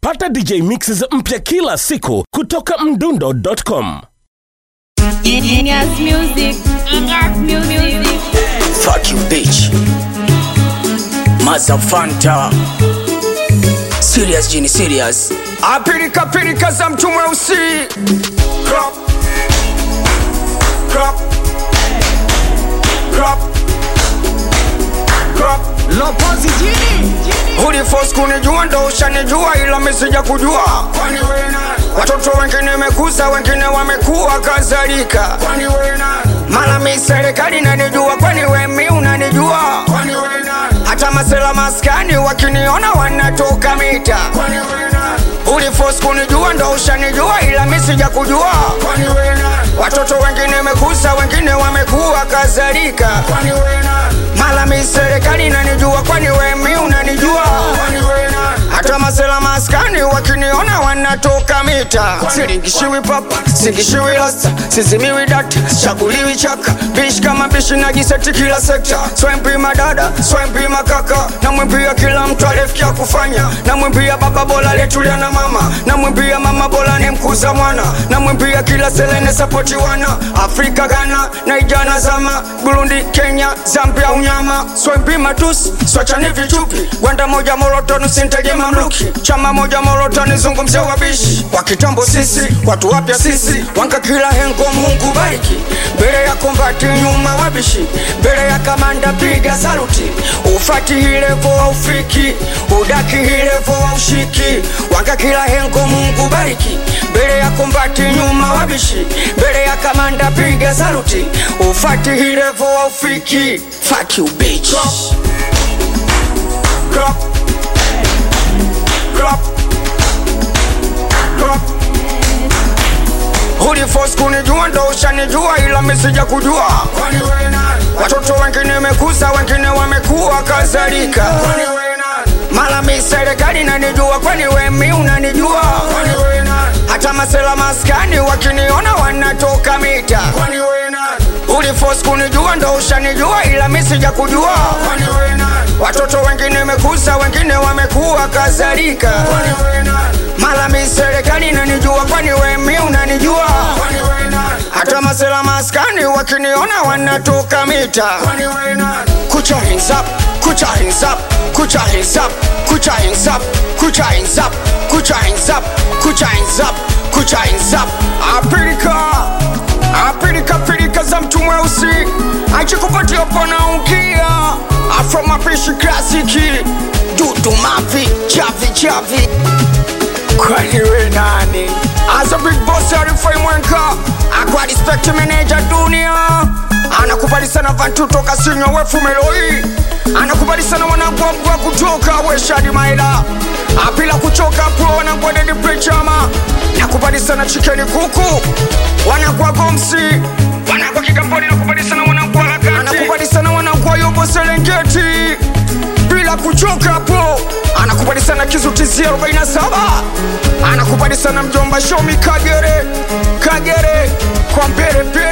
pata dj mixes mpya kila siku kutoka mdundo.com Genius music. Genius music. Fuck you, bitch. Mazafanta. Serious, Jini, serious. apilika pilika za mtu mweusi Crop. Crop. Crop. Crop. Lopozi jini ulifos kunijua ndo ushanijua ila misija kujua Kwani wewe nani? watoto wengine mekuza wengine wamekuwa kadhalika Kwani wewe nani? mala mi serikali nanijua kwani we mi unanijua Kwani wewe nani? hata masela maskani wakiniona wanatoka mita Kwani wewe nani? ulifos kunijua ndo ushanijua ila mi sija kujua Kwani wewe nani? watoto wengine mekuza wengine wamekuwa kadhalika Kwani wewe nani? mala mi serikali nanijua kwani we mi unanijua Kwani wewe nani? hata masela maskani wakiniona wanatoka mita siringishiwi papa singishiwi rasta sizimiwi data chaguliwi chaka bishi kama bishi najiseti kila sekta swempima dada swempima kaka namwimbia kila mtu alifikia kufanya namwimbia baba bora letulia na mama namwimbia mama bora ni mkuza mwana namwimbia kila selene sapoti wana afrika ghana naijana zama burundi kenya zambia unyama swempima tusi swachani vichupi gwanda moja morotoni sinteje mamluki chama moja morotoni zungumzia wabishi wa kitambo sisi watu wapya sisi wanka kila hengo mungu bariki mbele ya kombati nyuma wabishi mbele ya kamanda piga saluti ufati hilevo wa ufiki udaki hilevo wa ushiki wanka kila hengo mungu bariki mbele ya kombati nyuma wabishi mbele ya kamanda piga saluti ufati hilevo wa ufiki Fuck you, bitch. Crop. Crop. Crop. ulifos kunijua ndo ushanijua ila misija kujua Kwani wewe nani? watoto wengine mekuza wengine wamekuwa kadhalika Kwani wewe nani? mala mi serikali nanijua kwani we mi unanijua Kwani wewe nani? hata masela maskani wakiniona wanatoka mita Kwani wewe nani? ulifos kunijua ndo ushanijua ila misija kujua Kwani wewe nani? watoto wengine mekuza wengine wamekuwa kadhalika Kwani wewe nani? mala mi serikali nanijua kwani we mi unanijua Kwani wewe nani? hata masela maskani wakiniona wanatoka mita Kwani wewe nani? kucha hands up kucha hands up kucha hands up kucha hands up kucha hands up kucha hands up kucha hands up kucha hands up apilika apilika pilika za mtu mweusi achikupatia panaungia afro mapishi klasiki dudu mavi chavi chavi kwani we nani as a big boss arifai mwenka akwa respect manager dunia anakubali sana vantu toka sinywa wefu meloi anakubali sana wanagwagwa kutoka weshadi maila apila kuchoka pro wanagwadedi prechama nakubali sana chikeni kuku wanagwa gomsi wanagwa kigamboni nakubali sana wanagwa lakati anakubali sana wanagwa yobo serengeti bila kuchoka hapo anakubali sana kizutizi 47 anakubali sana mjomba shomi kagere kagere kwa mbele mbele